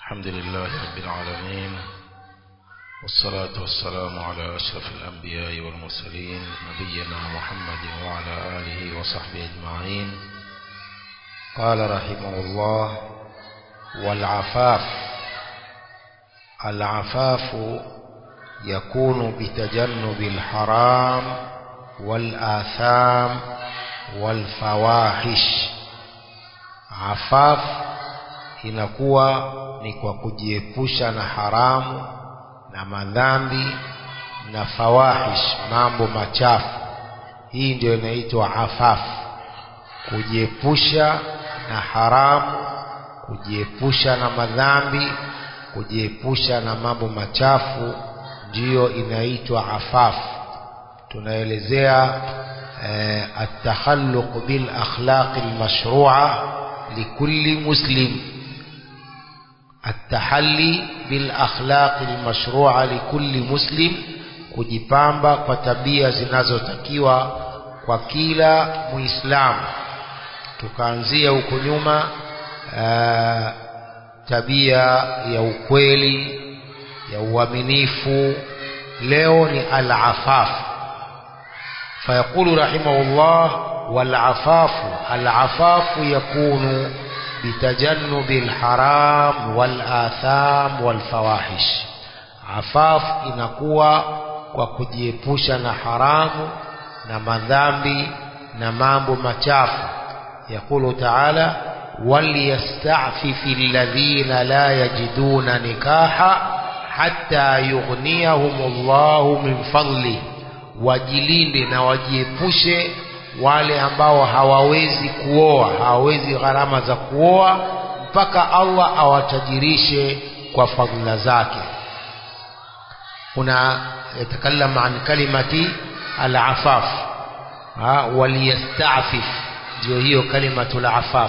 الحمد لله رب العالمين والصلاة والسلام على أشرف الأنبياء والمرسلين نبينا محمد وعلى آله وصحبه أجمعين قال رحمه الله والعفاف العفاف يكون بتجنب الحرام والآثام والفواحش عفاف inakuwa ni kwa kujiepusha na haramu na madhambi na fawahish mambo machafu hii ndio inaitwa afaf kujiepusha na haramu kujiepusha na madhambi kujiepusha na mambo machafu ndiyo inaitwa afaf tunaelezea eh, التخلق بالأخلاق المشروعة لكل مسلم التحلي بالأخلاق المشروعة لكل مسلم kujipamba kwa tabia zinazotakiwa kwa kila muislamu tukaanzia huko nyuma uh, tabia ya ukweli ya uaminifu leo ni al-afaf فيقول رحمه الله والعفاف العفاف يكون بتجنب الحرام والآثام والفواحش عفاف inakuwa kwa kujiepusha na haramu na madhambi na mambo machafu يقول تعالى وليستعفف الذين لا يجدون نكاحا حتى يغنيهم الله من فضله wajilinde na wajiepushe wale ambao hawawezi kuoa hawawezi gharama za kuoa mpaka Allah awatajirishe kwa fadhila zake kuna yatakallam an kalimati al-afaf waliyastafif ndio hiyo kalimatu al-afaf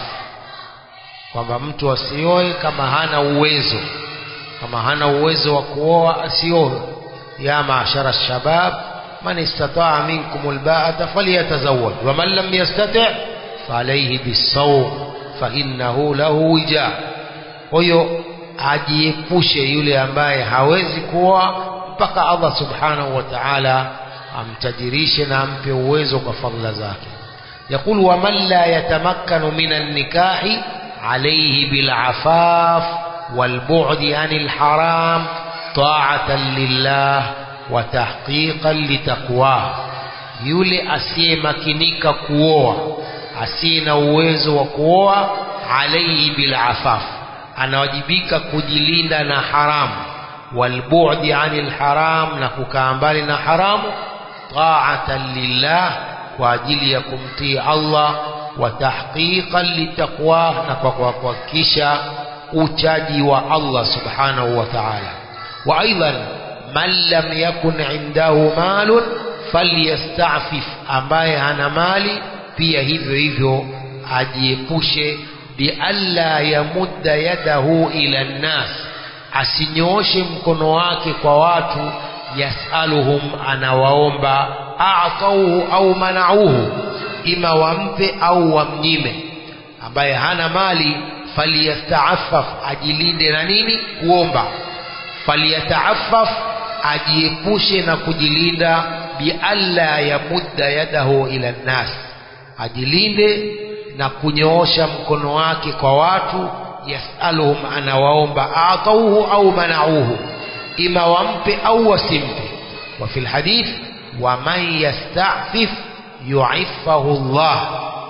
kwamba mtu asioe kama hana uwezo kama hana uwezo wa kuoa asioe ya maashara shabab من استطاع منكم الباءة فليتزوج ومن لم يستطع فعليه بالصوم فإنه له وجاء huyo ajiepushe yule ambaye hawezi kuoa mpaka Allah subhanahu wa ta'ala amtajirishe na ampe uwezo kwa fadhila zake يقول ومن لا يتمكن من النكاح عليه بالعفاف والبعد عن الحرام طاعة لله watahqiqan litaqwa yule asiyemakinika kuoa asiye na uwezo wa kuoa alaihi bilafaf anawajibika kujilinda na haramu walbu'di anil haram na kukaa mbali na haramu ta'atan lillah kwa ajili ya kumtii Allah wa tahqiqan litaqwa na kwa kuhakikisha uchaji wa Allah subhanahu wa ta'ala wa aidan man lam yakun indahu malun falyastafif ambaye hana mali pia hivyo hivyo ajiepushe bialla yamudda yadahu ila nnas asinyooshe mkono wake kwa watu yasaluhum anawaomba a'tauhu au manauhu ima wampe au wamnyime ambaye hana mali falyastaafaf ajilinde na nini kuomba falyataafaf ajiepushe na kujilinda bialla yamudda yadahu ila nnas ajilinde na kunyoosha mkono wake kwa watu yasaluhum anawaomba atauhu au manauhu ima wampe au wasimpe wa fil hadith wa man yastafif yu'iffahu Allah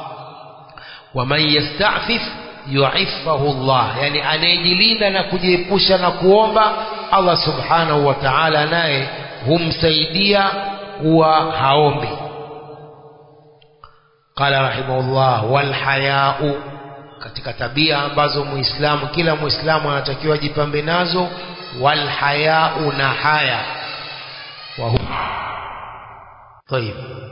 wa man yastafif yu'iffahu Allah yani anayejilinda na kujiepusha na kuomba Allah subhanahu wa ta'ala naye humsaidia kuwa haombi qala rahimahullah wal haya'u katika tabia ambazo muislamu kila muislamu anatakiwa jipambe nazo wal haya'u na haya wa طيب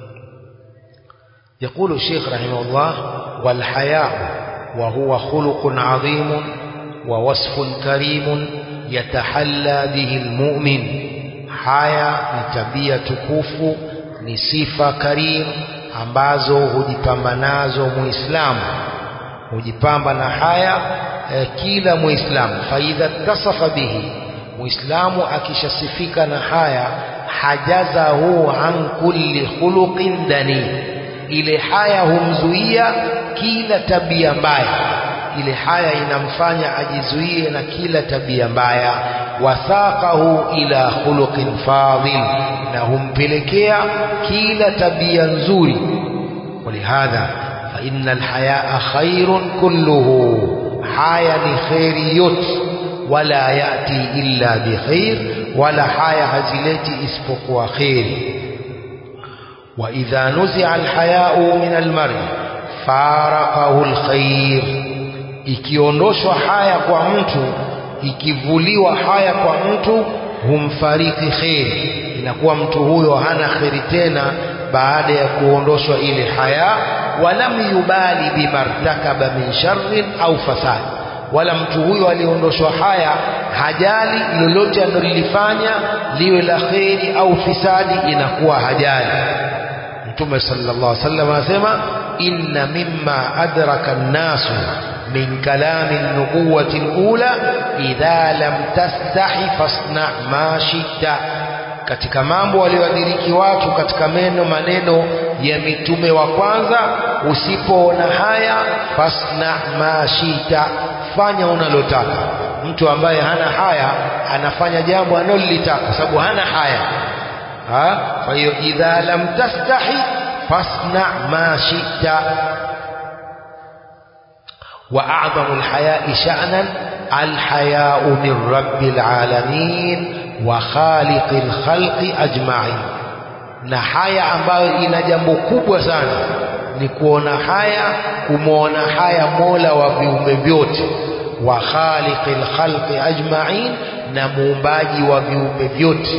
يقول الشيخ رحمه الله والحياء وهو خلق عظيم ووصف كريم يتحلى به المؤمن haya ni tabia tukufu ni sifa karim ambazo hujipamba nazo muislamu hujipamba na haya eh, kila muislamu faidha tasafa bihi muislamu akishasifika na haya hajazahu an kulli khuluqin dani ile haya humzuia kila tabia mbaya ile haya inamfanya ajizuie na kila tabia mbaya wathaqahu ila khuluqin fadil na humpelekea kila tabia nzuri ولهذا فإن الحياء خير كله حياء لخير يت ولا يأتي إلا بخير ولا حياء هزلتي اسبق خير وإذا نزع الحياء من المرء فارقه الخير ikiondoshwa haya kwa mtu ikivuliwa haya kwa mtu humfariki kheri inakuwa mtu huyo hana kheri tena baada ya kuondoshwa ile haya walam yubali bimartakaba min sharrin au fasad wala mtu huyo aliondoshwa haya hajali lolote analolifanya liwe la kheri au fisadi inakuwa hajali mtume sallallahu alaihi wasallam anasema inna mimma adraka an-nasu min kalami an-nubuwati al-ula idha lam tastahi fasna ma shita katika mambo walioadiriki watu katika meno maneno ya mitume wa kwanza usipoona haya fasna ma shita fanya unalotaka mtu ambaye hana haya anafanya jambo analolitaka sababu hana haya ha? kwa hiyo idha lam tastahi fasna ma shita وأعظم الحياء شأنا الحياء من رب العالمين وخالق الخلق أجمعين na haya ambayo ina jambo kubwa sana ni kuona haya kumwona haya mola wa viumbe vyote wa khaliqil khalqi ajma'in na muumbaji wa viumbe vyote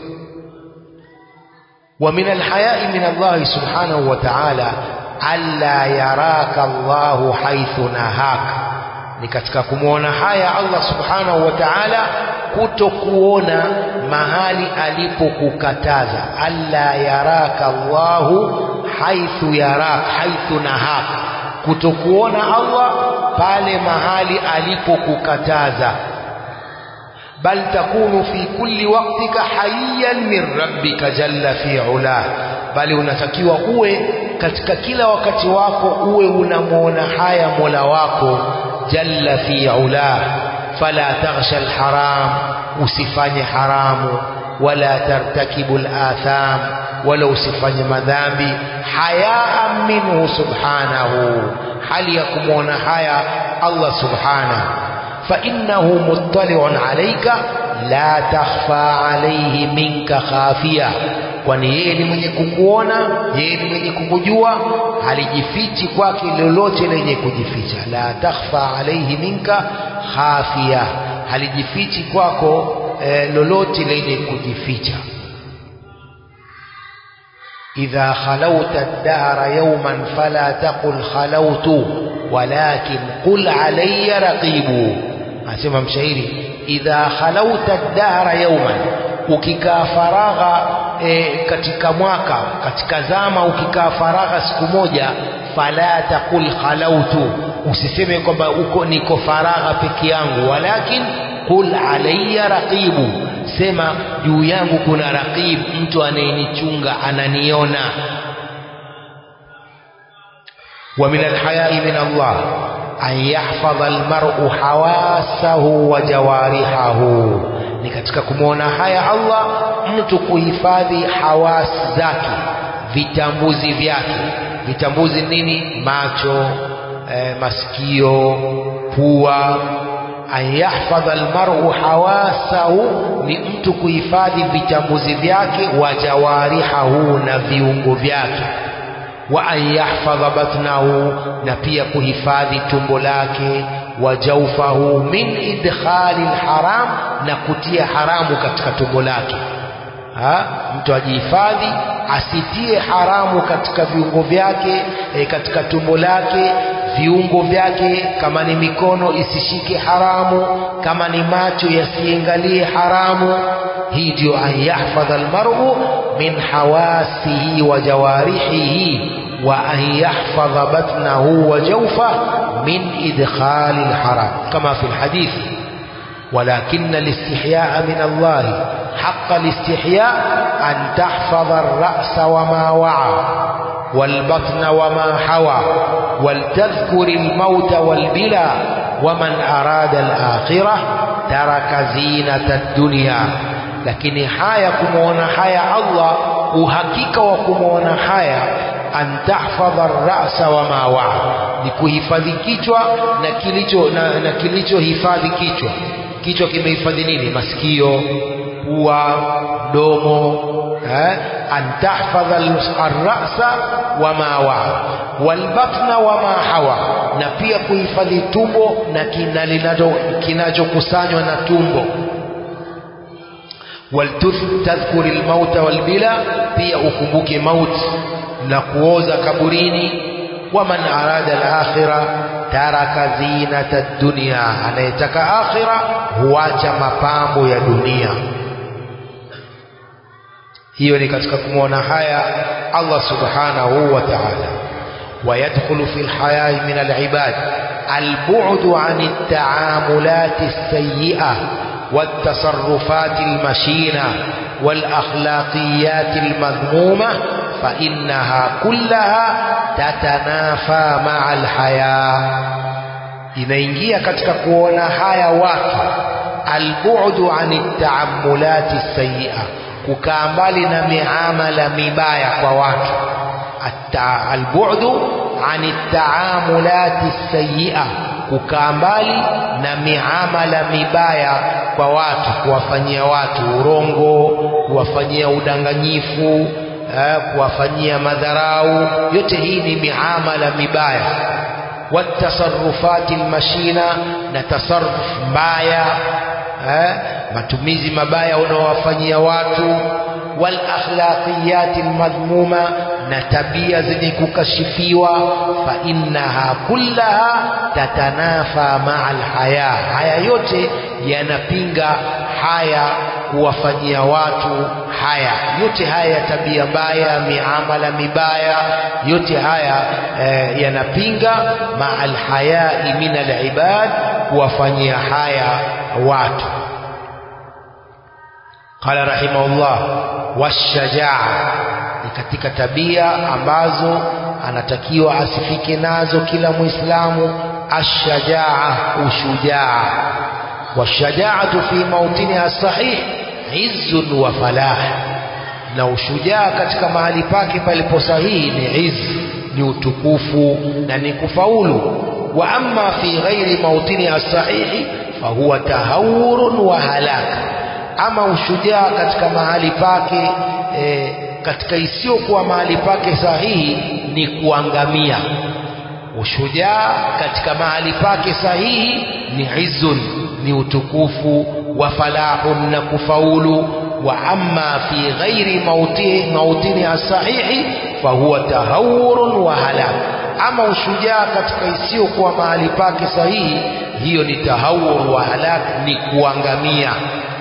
wa min alhaya'i min Allah subhanahu wa ta'ala alla yaraka Allahu haithu nahaka ni katika kumwona haya Allah subhanahu wa ta'ala kutokuona mahali alipokukataza alla yaraka Allahu haithu yarak haithu nahaka kutokuona Allah pale mahali alipokukataza bal takunu fi kulli waqtika hayyan min rabbika jalla fi ulah bali unatakiwa uwe katika kila wakati wako uwe unamwona haya Mola wako jalla fi ulah fala taghsha alharam usifanye haramu wala tartakibu alatham wala usifanye madhambi hayaan minhu subhanahu hali ya kumwona haya Allah subhanahu فإنه مطلع عليك لا تخفى عليه منك خافية kwani yeye ni mwenye kukuona yeye ni mwenye kukujua halijifichi kwake lolote lenye kujificha la takhfa alaihi minka khafia halijifichi kwako eh, lolote lenye kujificha idha khalauta ad-dahra yawman fala taqul khalautu walakin qul alayya raqibu anasema mshairi idha khalauta ad-dahra yawman ukikaa faragha e, katika mwaka katika zama ukikaa faragha siku moja fala taqul khalautu usiseme kwamba uko niko faragha peke yangu walakin qul alayya raqibu sema juu yangu kuna raqib mtu anayenichunga ananiona wa min alhaya'i min Allah an yahfadha almar'u hawasahu wa jawarihahu ni katika kumwona haya Allah mtu kuhifadhi hawasi zake vitambuzi vyake vitambuzi nini macho e, masikio pua an yahfadha almar'u hawasahu ni mtu kuhifadhi vitambuzi vyake wa jawarihahu na viungo vyake wa an yahfadha batnahu na pia kuhifadhi tumbo lake wa jawfahu min idkhali alharam na kutia haramu katika tumbo lake ha? mtu ajihifadhi asitie haramu katika viungo vyake e, katika tumbo lake viungo vyake kama ni mikono isishike haramu kama ni macho yasiangalie haramu hii ndio an yahfadha almar'u min hawasihi wa jawarihihi وأن يحفظ بطنه وجوفه من إدخال الحرام كما في الحديث ولكن الاستحياء من الله حق الاستحياء أن تحفظ الرأس وما وعى والبطن وما حوى ولتذكر الموت والبلى ومن أراد الآخرة ترك زينة الدنيا lakini haya kumwona haya Allah uhakika wa kumwona haya an tahfadha rasa wa ma waa ni kuhifadhi kichwa na kilicho na, na kilichohifadhi kichwa kichwa kimehifadhi nini masikio pua mdomo eh? an tahfadha arrasa wa ma waa walbatna wa ma hawa na pia kuhifadhi tumbo na kinachokusanywa na tumbo waltadhkur almauta walbila pia ukumbuke mauti na kuoza kaburini waman arada alakhira taraka zinata dunya anayetaka akhira huacha mapambo ya dunia hiyo ni katika kumwona haya Allah subhanahu wa ta'ala ويدخل في الحياة من العباد البعد عن التعاملات السيئة والتصرفات المشينة والأخلاقيات المذمومة فإنها كلها تتنافى مع الحياة inaingia katika kuona haya watu albu'du ani taamulati sayyi'a kukaa mbali na miamala mibaya kwa watu albu'du ani taamulati sayyi'a kukaa mbali na miamala mibaya kwa watu kuwafanyia watu urongo kuwafanyia udanganyifu eh, kuwafanyia madharau yote hii ni miamala mibaya watasarufati almashina na tasarruf mbaya eh, matumizi mabaya unaowafanyia watu wal akhlaqiyati almadhmuma na tabia zenye kukashifiwa fa innaha kullaha tatanafa maa alhaya haya yote yanapinga haya kuwafanyia watu haya yote haya ya tabia mbaya miamala mibaya yote haya eh, yanapinga maa alhayai min alibad kuwafanyia haya watu qala rahimahullah washajaa ni katika tabia ambazo anatakiwa asifike nazo kila muislamu ashajaa ushujaa washajaatu fi mautiniha sahih izzun wa falah na ushujaa katika mahali pake palipo sahihi ni izz ni utukufu na ni kufaulu wa amma fi ghairi mautiniha sahihi fahuwa tahawurun wa halaka ama ushujaa katika mahali pake e, katika isiyokuwa mahali pake sahihi ni kuangamia ushujaa katika mahali pake sahihi ni izun ni utukufu wa falahun na kufaulu wa amma fi ghairi mauti, mautini sahihi fahuwa tahawurun wa halak ama ushujaa katika isiyokuwa mahali pake sahihi hiyo ni tahawur wa halak ni kuangamia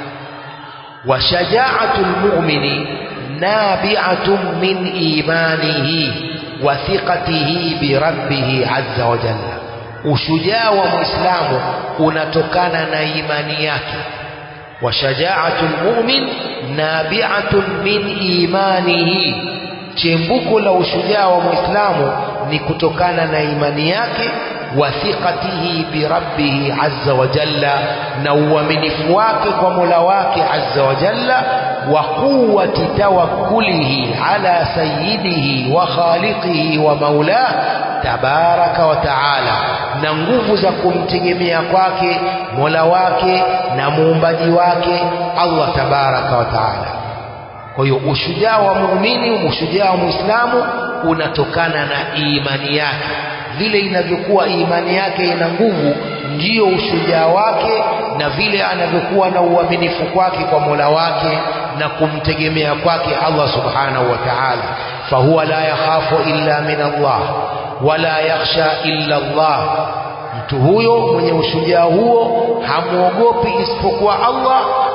wa shajaatu lmumini nabi'atun min imanihi wa thiqatihi bi rabbih azza wa jalla ushujaa wa muislamu unatokana na imani yake wa shajaatu lmumin nabi'atun min imanihi chembuko la ushujaa wa muislamu ni kutokana na imani yake wa thiqatihi bi rabbih azza wa jalla na uaminifu wake kwa Mola wake azza wa jalla wa quwwati tawakkulihi ala sayyidihi wa khaliqihi wa maulah tabaraka wa taala na nguvu za kumtegemea kwake Mola wake na muumbaji wake Allah tabaraka wa taala kwa hiyo ushujaa wa muumini ushujaa wa muislamu unatokana na imani yake vile inavyokuwa imani yake ina nguvu ndiyo ushujaa wake na vile anavyokuwa na uaminifu kwake kwa Mola wake na kumtegemea kwake Allah subhanahu wa ta'ala fahuwa la yakhafu illa min Allah wala yakhsha illa Allah mtu huyo mwenye ushujaa huo hamwogopi isipokuwa Allah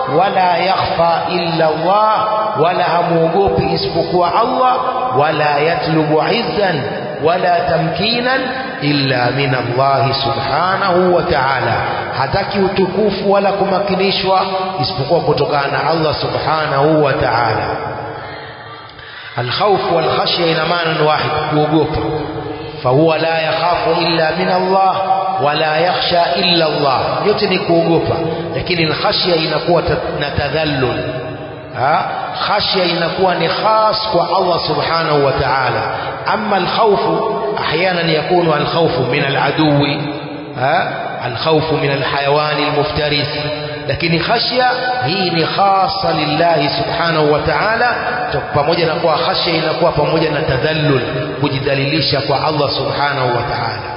wala yakhfa illa Allah wala hamuogopi isipokuwa Allah wala yatlubu izzan wala tamkinan illa min Allah subhanahu wa ta'ala hataki utukufu wala kumakinishwa isipokuwa kutokana na Allah subhanahu wa ta'ala الخوف والخشية إلى معنى واحد kuogopa فهو لا يخاف إلا من الله ولا يخشى إلا الله yote ni kuogopa lakini khashya inakuwa na tadhallul ha khashya inakuwa ni khas kwa Allah subhanahu wa ta'ala amma alkhawf احيانا يكون الخوف من العدو ها الخوف من الحيوان المفترس lakini khashya hii ni khasa lillahi subhanahu wa ta'ala pamoja na kuwa khashya inakuwa pamoja na tadhallul kujidhalilisha kwa Allah subhanahu wa ta'ala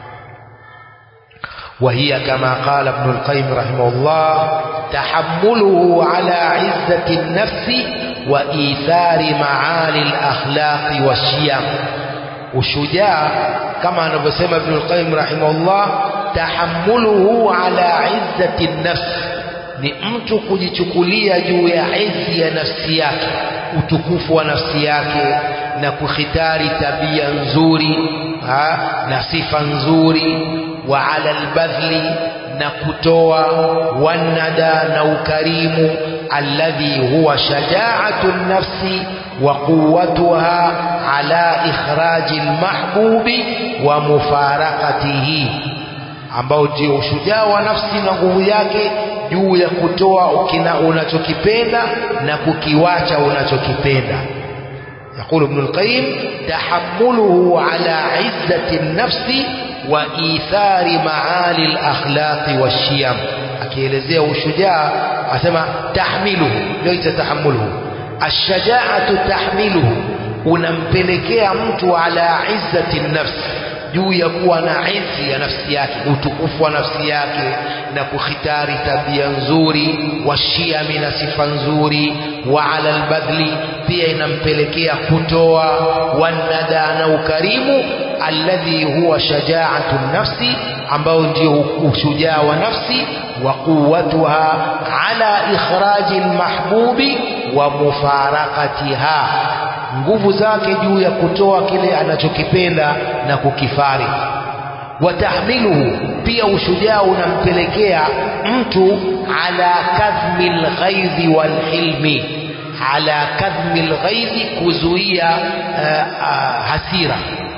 وهي كما قال ابن القيم رحمه الله تحمله على عزة النفس وإيثار معالي الأخلاق والشيم وشجاع كما نبسم ابن القيم رحمه الله tahammuluhu ala izzati nafsi ni mtu kujichukulia juu ya izi ya nafsi yake utukufu wa nafsi yake na kukhitari tabia nzuri ha, na sifa nzuri wa ala albadhli na kutoa wanada na ukarimu alladhi huwa shajaatu nafsi wa quwwatuha ala ikhraji almahbubi wa mufarakatihi ambao ndio ushujaa wa nafsi na nguvu yake juu ya kutoa ukina unachokipenda na kukiwacha unachokipenda يقول ابن القيم تحمله على عزة النفس وإيثار معالي الأخلاق والشيم akielezea ushujaa asema tahmiluhu laita tahamuluhu ashajaatu tahmiluhu unampelekea mtu ala izzati nafsi juu ya kuwa na izi ya nafsi yake utukufu wa nafsi yake na kukhitari tabia nzuri washiami na sifa nzuri wa ala albadhli pia inampelekea kutoa wanada na ukarimu alladhi huwa shajaatu nafsi ambao ndio ushujaa wa nafsi wa quwwatuha ala ikhraji almahbubi wa mufarakatiha nguvu zake juu ya kutoa kile anachokipenda na kukifari watahmiluhu pia ushujaa unampelekea mtu ala kadhmi lghaidhi walhilmi ala kadhmi lghaidhi kuzuia uh, uh, hasira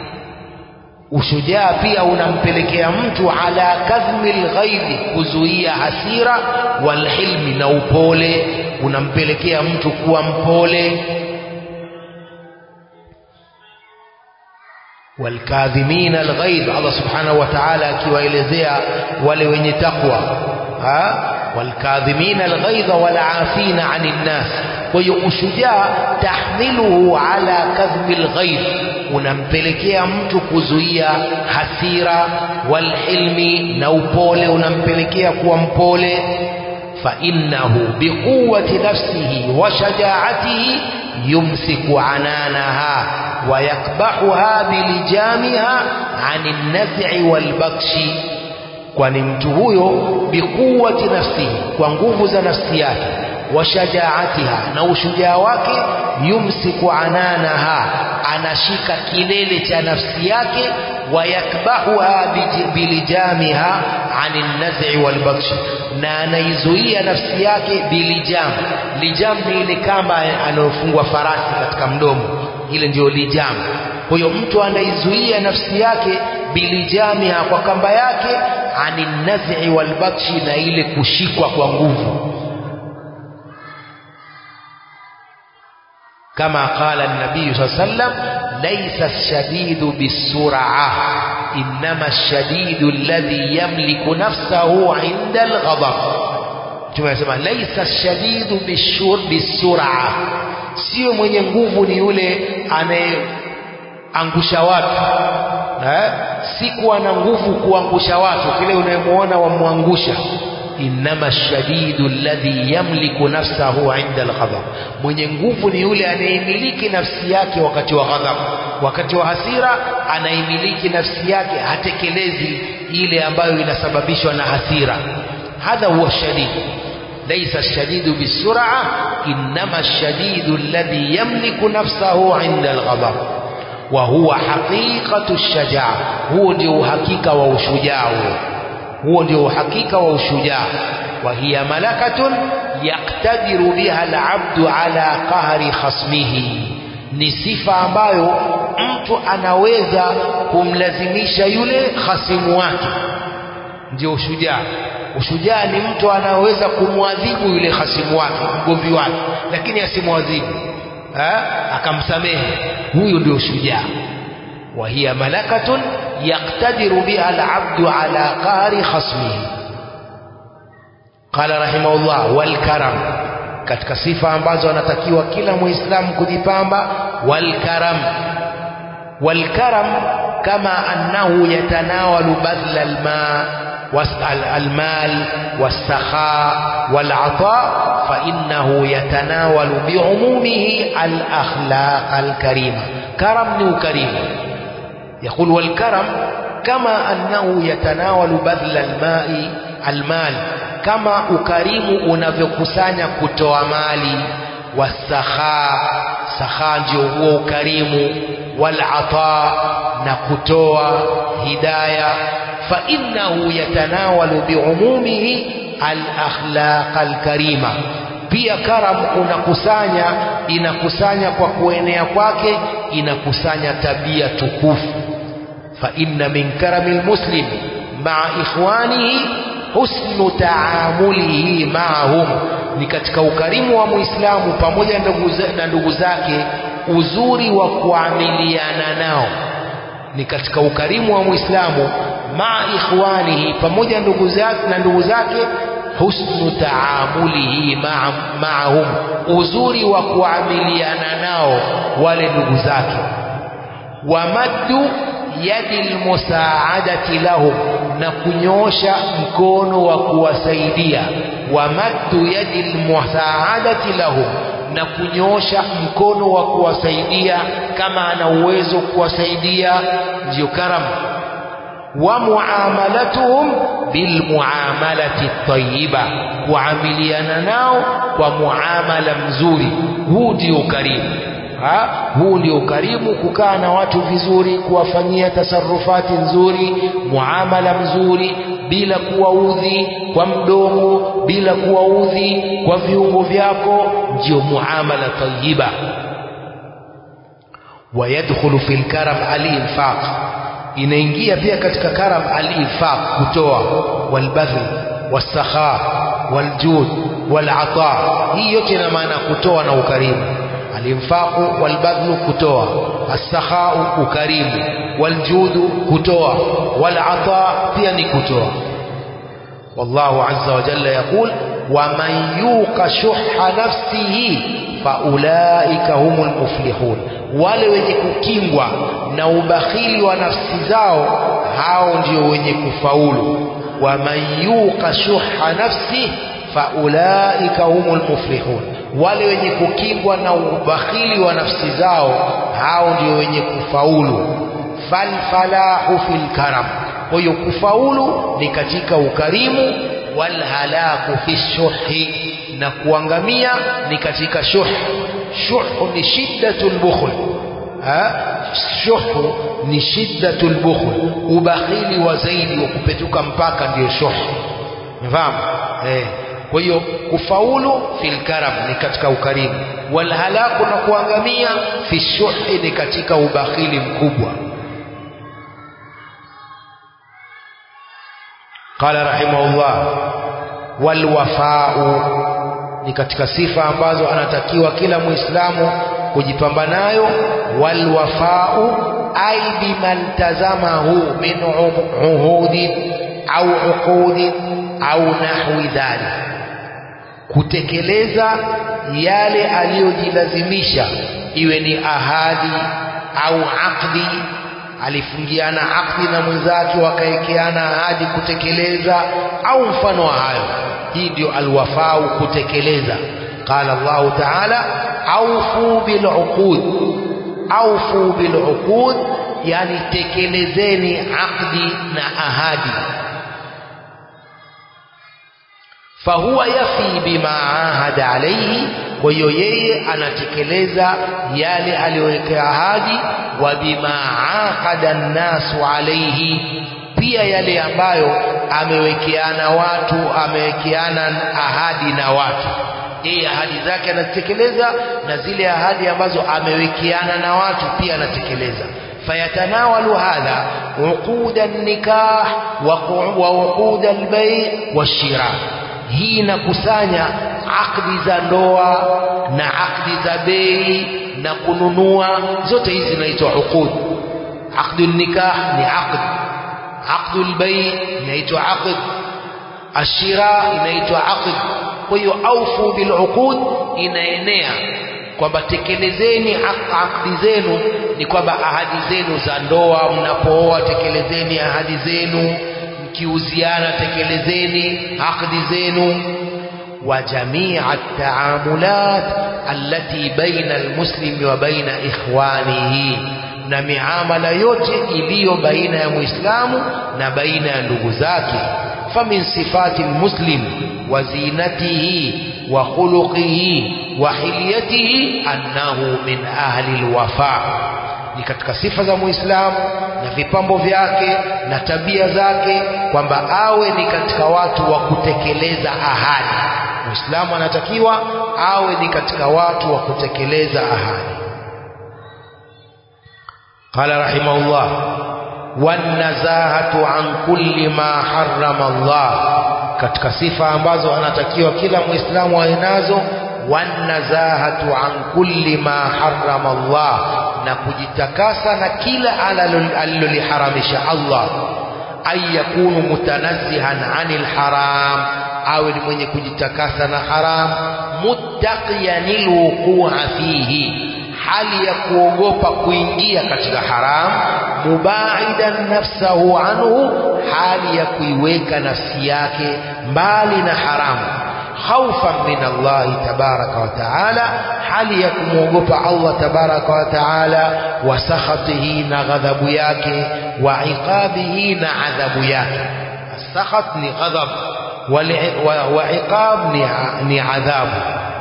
ushujaa pia unampelekea mtu ala kadhmi lghaidhi kuzuia hasira walhilmi na upole unampelekea mtu kuwa mpole والكاظمين الغيظ الله سبحانه وتعالى akiwaelezea wale wenye takwa والكاظمين الغيظ والعافين عن الناس kwa hiyo ushujaa tahmiluhu ala kadhmi alghayb unampelekea mtu kuzuia hasira walhilmi na upole unampelekea kuwa mpole فإنه بقوة نفسه وشجاعته يمسك عنانها ويكبحها بلجامها عن النزع والبطش kwani mtu huyo bikuwati nafsihi kwa nguvu za nafsi yake washajaatiha na ushujaa wake yumsiku ananaha anashika kilele cha nafsi yake wayakbahuha bilijamiha ani naz'i walbatshi na anaizuia nafsi yake bilijam lijam ni ile kamba anayofungwa farasi katika mdomo ile ndiyo lijam kwa hiyo mtu anaizuia nafsi yake bilijamiha kwa kamba yake ani naz'i walbatshi na ile kushikwa kwa nguvu كما قال النبي صلى الله عليه وسلم ليس الشديد بالسرعة إنما الشديد الذي يملك نفسه عند الغضب Mtume anasema laisa shadidu bishur bisur'a, sio mwenye nguvu ni yule anayeangusha watu eh? si kuwa na nguvu kuangusha watu, kile unayemwona wamwangusha innama shadidu alladhi yamliku nafsahu inda alghadab, mwenye nguvu ni yule anayemiliki nafsi yake wakati wa ghadhab. Wakati wa hasira anaimiliki nafsi yake, hatekelezi ile ambayo inasababishwa na hasira. Hadha huwa shadid. laisa shadidu bisur'a innama shadidu alladhi yamliku nafsahu 'inda alghadab wa huwa haqiqatu shajaa huo ndio uhakika wa ushujaa huo huo ndio uhakika wa ushujaa wa hiya malakatun yaqtadiru biha alabdu ala qahri khasmihi ni sifa ambayo mtu anaweza kumlazimisha yule khasimu wake ndio ushujaa ushujaa ni mtu anaweza kumwadhibu yule khasimu wake mgomvi wake lakini asimwadhibu akamsamehe huyu ndio shujaa wa hiya malakatun yaqtadiru biha alabdu ala qahri khasmihi qala rahimahullah wal karam katika sifa ambazo anatakiwa kila muislamu kujipamba wal karam wal karam kama annahu yatanawalu badla alma المال والسخاء والعطاء فإنه يتناول بعمومه الأخلاق الكريمة كرم كريم يقول والكرم كما أنه يتناول بذل الماء المال كما أكريم unavyokusanya kutoa mali wasakha sakha ndio huo ukarimu walata na kutoa hidaya فإنه يتناول بعمومه الأخلاق الكريمة pia karam unakusanya inakusanya kwa kuenea kwake inakusanya tabia tukufu fa inna min karami lmuslim maa ikhwanihi husnu taamulihi maahum ni katika ukarimu wa muislamu pamoja na ndugu zake uzuri wa kuamiliana nao ni katika ukarimu wa muislamu maa ikhwanihi pamoja ndugu zake na ndugu zake husnu taamulihi maahum uzuri wa kuamiliana nao wale ndugu zake wamaddu yadi lmusaadati lahum na kunyoosha mkono wa kuwasaidia wamaddu yadi lmusaadati lahum na kunyoosha mkono wa kuwasaidia kama ana uwezo kuwasaidia ndiyo karamu wa muamalatuhum bilmuamalati tayyiba kuamiliana nao kwa muamala mzuri huu ndio ukarimu ha? huu ndio ukarimu kukaa na watu vizuri kuwafanyia tasarufati nzuri muamala mzuri bila kuwaudhi kwa mdomo bila kuwaudhi kwa viungo vyako ndio muamala tayyiba ويدخل في الكرم الإنفاق inaingia pia katika karam al-infaq kutoa walbadhl wasakha waljud walata hii yote ina maana kutoa na ukarimu al-infaq walbadhl kutoa as-sakha ukarimu waljudu kutoa walata pia ni kutoa والله عز وجل يقول ومن يوق شح نفسه فأولئك هم المفلحون wale wenye kukingwa na ubakhili wa nafsi zao hao ndio wenye kufaulu waman yuqa shuha nafsi faulaika humul muflihun wale wenye kukingwa na ubakhili wa nafsi zao hao ndio wenye kufaulu falfalahu fil karam kwa hiyo kufaulu ni katika ukarimu walhalaku fi shuhi na kuangamia ni katika shuh shuhu ni shiddatul bukhl shuhu ni shiddatul bukhl ubakhili wa zaidi wa kupetuka mpaka ndiyo shuh unafahamu eh kwa hiyo kufaulu fil karam ni katika ukarimu walhalaku na kuangamia fi shuhi ni katika ubakhili mkubwa قال رحمه الله والوفاء ni katika sifa ambazo anatakiwa kila muislamu kujipamba nayo walwafau ay biman tazamahu min uhudin au uqudin au nahwi dhalik kutekeleza yale aliyojilazimisha iwe ni ahadi au aqdi alifungiana aqdi na mwenzake wakaekeana ahadi kutekeleza au mfano wa hayo hii ndio alwafau kutekeleza qala Allah ta'ala aufu biluqud aufu biluqud yani tekelezeni aqdi na ahadi fahuwa yafi bima ahada alaihi kwa hiyo yeye anatekeleza yale aliyowekea ahadi wa bima aqada nnasu alaihi pia yale ambayo amewekeana watu amewekeana ahadi na watu yeye ahadi zake anazitekeleza na zile ahadi ambazo amewekeana na watu pia anatekeleza fayatanawalu hadha uquda nikah wa uquda albay washira hii inakusanya akdi za ndoa na akdi za bei na kununua zote hizi zinaitwa uqud aqdu nikah ni aqd aqdu albay inaitwa aqd ashira inaitwa aqd kwa hiyo aufu bil uqud inaenea kwamba tekelezeni akdi zenu ni kwamba ahadi zenu za ndoa mnapooa tekelezeni ahadi zenu mkiuziana tekelezeni akdi zenu wa jamia taamulat allati baina almuslimi wa baina ikhwanihi na miamala yote iliyo baina ya muislamu na baina ya ndugu zake famin sifati almuslim wa zinatihi wa khuluqihi wa hilyatihi annahu min ahli alwafa ni katika sifa za muislamu na vipambo vyake na tabia zake kwamba awe ni katika watu wa kutekeleza ahadi muislamu anatakiwa awe ni katika watu wa kutekeleza ahadi قال رحمه الله والنزاهة عن كل ما حرم الله katika sifa ambazo anatakiwa kila muislamu awe nazo wanazahatu an kulli ma harrama Allah na kujitakasa na kila aliloliharamisha Allah ay yakunu mutanazzihan anil haram awe ni mwenye kujitakasa na haram muttaqiyanil wuqua fihi hali ya kuogopa kuingia katika haram mubaidan nafsahu anhu hali ya kuiweka nafsi yake mbali na haramu khaufan min Allah tabaraka wa taala hali ya kumwogopa Allah tabaraka wa taala wa sakhatihi na ghadhabu yake wa iqabihi na adhabu yake asakhat ni ghadhab wa iqab ni adhabu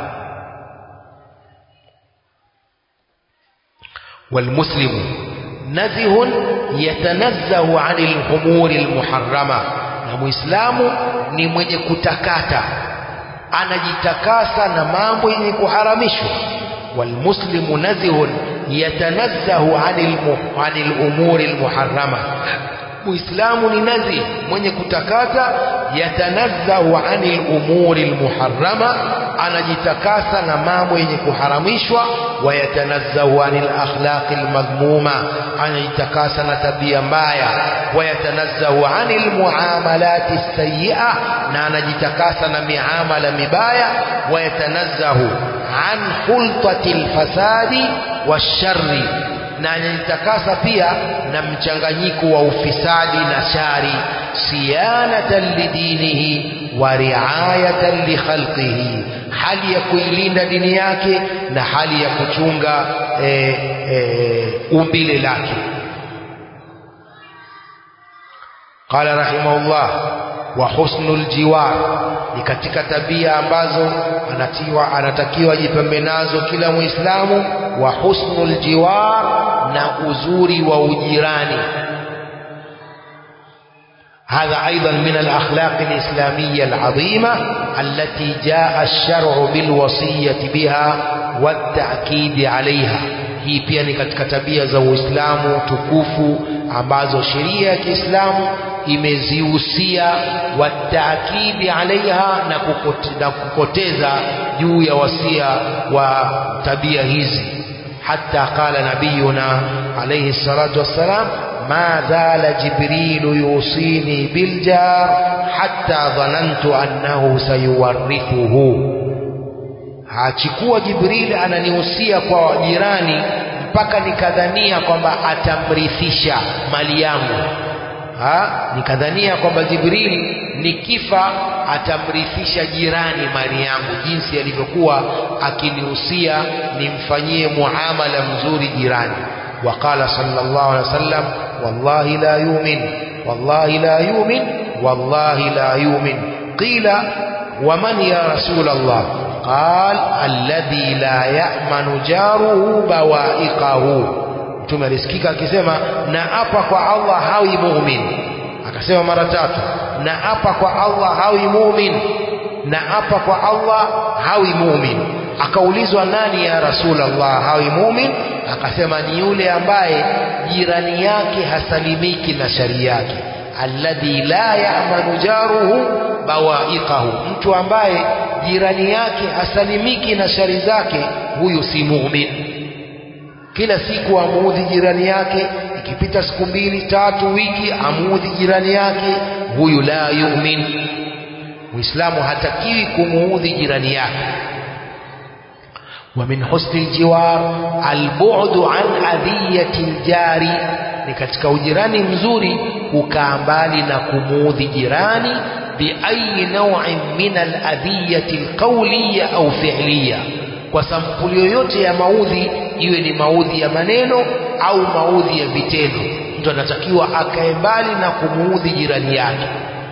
والمسلم نزه يتنزه عن الأمور المحرمة na muislamu ni mwenye kutakata anajitakasa na mambo yenye kuharamishwa walmuslimu nazihun yatanazzahu anil anil umuri almuharrama muislamu ni nazih mwenye kutakata yatanazzahu anil umuri almuharrama anajitakasa na mambo yenye kuharamishwa wayatanazzahu anil akhlaqi almadhmuma anajitakasa na tabia mbaya wayatanazzahu anil muamalati sayyi'a na anajitakasa na miamala mibaya wayatanazzahu an khultati alfasadi washarri na anajitakasa pia na mchanganyiko wa ufisadi na shari siyanatan lidinihi wa riayatan likhalqihi hali ya kuilinda dini yake na hali ya kuchunga e, e, umbile lake qala rahimahullah wa husnul jiwar ni katika tabia ambazo anatiwa anatakiwa jipembe nazo kila muislamu wa husnul jiwar na uzuri wa ujirani هذا أيضا من الأخلاق الإسلامية العظيمة التي جاء الشرع بالوصية بها والتأكيد عليها hii pia ni katika tabia za Uislamu tukufu ambazo sheria ya Kiislamu imezihusia wataakidi alaiha na, kukote, na kukoteza juu ya wasia wa tabia hizi hata qala nabiyuna alayhi salatu wassalam ما زال جبريل يوصيني بالجار حتى ظننت أنه سيورثه hachikuwa jibril ananihusia kwa jirani mpaka nikadhania kwamba atamrithisha mali yangu ha? nikadhania kwamba jibril nikifa atamrithisha jirani mali yangu jinsi alivyokuwa akinihusia nimfanyie muamala mzuri jirani وقال صلى الله عليه وسلم والله لا يؤمن والله لا يؤمن والله لا يؤمن قيل waman ya rasul Allah qal alladhi la ya'manu jaruhu bawa'iqahu mtume alisikika akisema na apa kwa Allah hawi mu'min akasema mara tatu na apa kwa Allah hawi mu'min na apa kwa Allah hawi mu'min akaulizwa nani ya rasulullah hawi mu'min akasema ni yule ambaye jirani yake hasalimiki na shari yake alladhi la ya'manu jaruhu bawa'iqahu mtu ambaye jirani yake hasalimiki na shari zake huyu si mu'min kila siku amuudhi jirani yake ikipita siku mbili tatu wiki amuudhi jirani yake huyu la yu'min muislamu hatakiwi kumuudhi jirani yake ومن حسن الجوار البعد عن أذية الجار ni katika ujirani mzuri kukaa mbali na kumuudhi jirani biayi nawin min aladhiyati alqawliya au fi'liya kwa sampuli yoyote ya maudhi iwe ni maudhi ya maneno au maudhi ya vitendo mtu anatakiwa akae mbali na kumuudhi jirani yake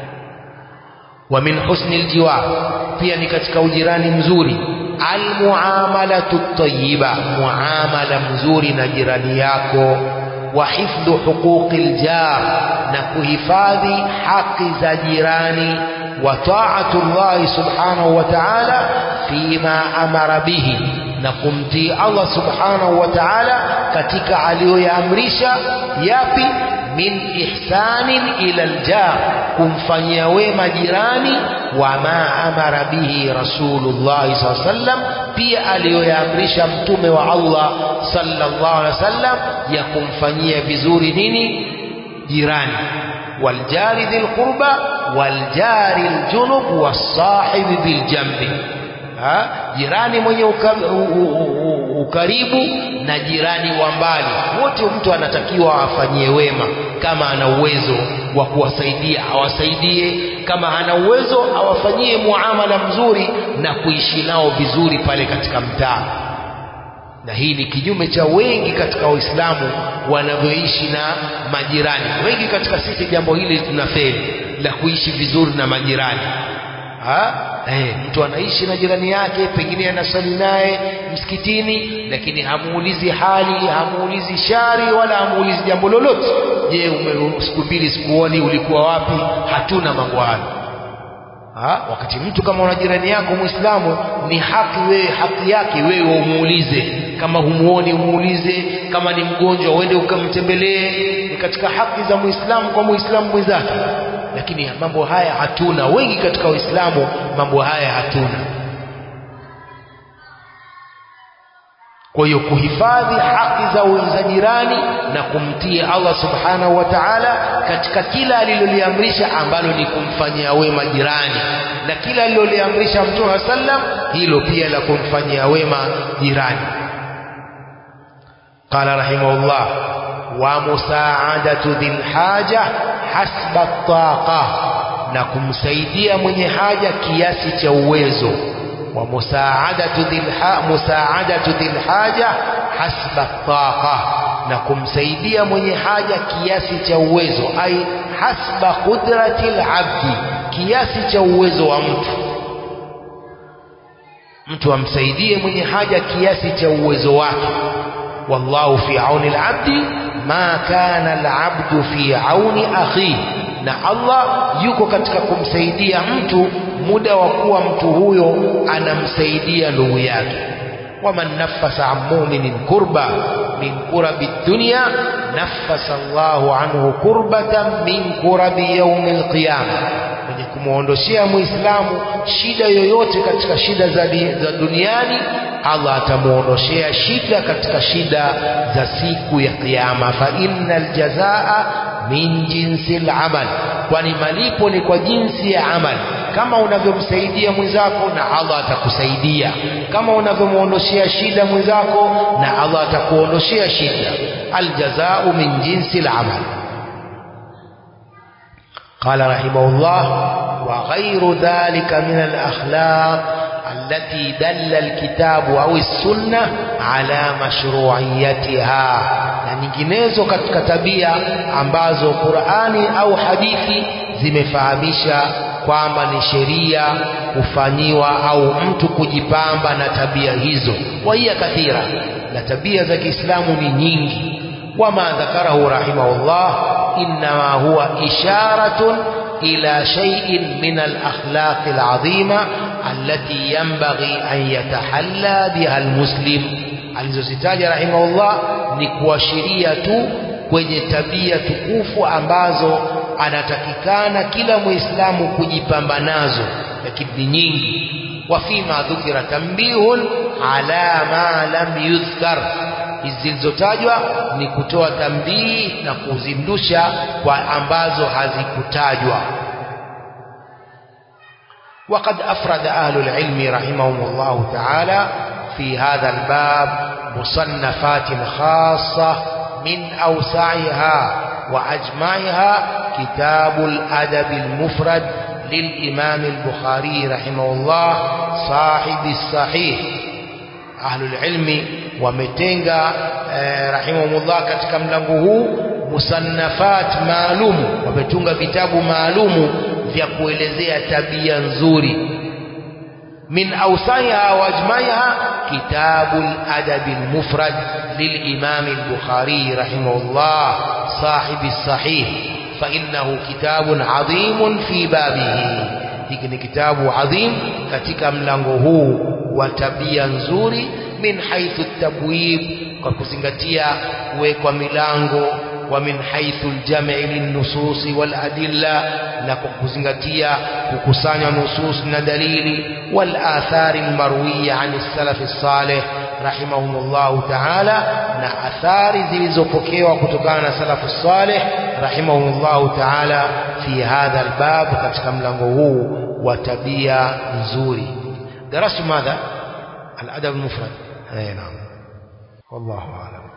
wa min husni aljiwar pia ni katika ujirani mzuri almuamalatu tayyiba muamala mzuri na jirani yako wa hifdhu huquqi aljar na kuhifadhi haki za jirani wa ta'atu Allah subhanahu wa ta'ala fima amara bihi na kumtii Allah subhanahu wa ta'ala katika aliyoyaamrisha yapi min ihsanin ila aljar kumfanyia wema jirani wa ma amara bihi rasulullah sallallahu alaihi wasallam pia aliyoyaamrisha mtume wa Allah sallallahu alaihi wasallam ya kumfanyia vizuri nini jirani waljari dhil qurba waljari aljunub wasahibi biljambi ha? jirani mwenye uka, u, u, u, ukaribu na jirani wa mbali wote mtu anatakiwa afanyie wema kama ana uwezo wa kuwasaidia awasaidie kama hana uwezo awafanyie muamala mzuri na kuishi nao vizuri pale katika mtaa na hii ni kinyume cha wengi katika waislamu wanavyoishi na majirani wengi katika sisi jambo hili tunafeli la kuishi vizuri na majirani ha? Eh, mtu anaishi na jirani yake pengine anasali naye msikitini lakini hamuulizi hali hamuulizi shari wala hamuulizi jambo lolote je ume siku mbili sikuoni ulikuwa wapi hatuna mambo hayo ha? wakati mtu kama una jirani yako muislamu ni haki wewe haki yake wewe umuulize kama humuoni umuulize kama ni mgonjwa uende ukamtembelee ni katika haki za muislamu kwa muislamu mwenzake lakini mambo haya hatuna wengi katika waislamu mambo haya hatuna kwa hiyo kuhifadhi haki za za jirani na kumtii Allah subhanahu wa ta'ala katika kila aliloliamrisha ambalo ni kumfanyia wema jirani na kila aliloliamrisha Mtume sallam hilo pia la kumfanyia wema jirani qala rahimahullah wa musaadatu dhil haja hasba taqa na kumsaidia mwenye haja kiasi cha uwezo wa musaadatu dhil musaadatu dhil haja hasba taqa na kumsaidia mwenye haja kiasi cha uwezo ai hasba qudrati abdi kiasi cha uwezo wa mtu mtu amsaidie mwenye haja kiasi cha uwezo wake wallahu fi auni al-abdi ma kana al-abdu fi auni akhi na Allah yuko katika kumsaidia mtu muda wa kuwa mtu huyo anamsaidia ndugu yake waman nafasa an mu'minin kurba min kurabi dunya nafasa Allahu anhu kurbatan min kurabi yaumil qiyama mwenye kumwondoshea muislamu shida yoyote katika shida za, za duniani Allah atamuondoshea shida katika shida za siku ya kiyama fa innal jazaa min jinsi al-amal kwani malipo ni kwa jinsi ya amal kama unavyomsaidia mwenzako na Allah atakusaidia kama unavyomuondoshea shida mwenzako na Allah atakuondoshea shida aljazau min jinsi al-amal قال رحمه الله وغير ذلك من الأخلاق التي دل الكتاب أو السنة على مشروعيتها na nyinginezo katika tabia ambazo Qur'ani au hadithi zimefahamisha kwamba ni sheria kufanyiwa au mtu kujipamba na tabia hizo wahiya kathira na tabia za Kiislamu ni nyingi wama dhakarahu rahimahullah innama huwa isharatun ila shay'in min al-akhlaq al-azima allati yanbaghi an yatahalla biha al-muslim alizozitaja rahimahullah ni kuashiria tu kwenye tabia tukufu ambazo anatakikana kila muislamu kujipamba nazo lakini ni nyingi wafima dhukira tambihun ala ma lam yudhkar hizi zilizotajwa ni kutoa tambii na kuzindusha kwa ambazo hazikutajwa وقد أفرد أهل العلم رحمهم الله تعالى في هذا الباب مصنفات خاصة من أوسعها وأجمعها كتاب الأدب المفرد للإمام البخاري رحمه الله صاحب الصحيح أهل العلم wametenga eh, rahimahumullah katika mlango huu musannafat maalumu wametunga vitabu maalumu vya kuelezea tabia nzuri min awsaiha wa ajmaiha kitabu al-adab al-mufrad للإمام البخاري رحمه الله صاحب الصحيح فإنه كتاب عظيم في بابه hiki ni kitabu adhim katika mlango huu wa tabia nzuri min haithu tabwib kwa kuzingatia kuwekwa milango wa min haithu aljam'i linnususi wal adilla na kwa kuzingatia kukusanya nusus na dalili wal athari almarwiya an as-salaf as-salih rahimahumullah ta'ala na athari zilizopokewa kutokana na salafu salih rahimahumullah ta'ala fi hadha albab katika mlango huu wa tabia nzuri darasu madha الأدب المفرد أي نعم والله أعلم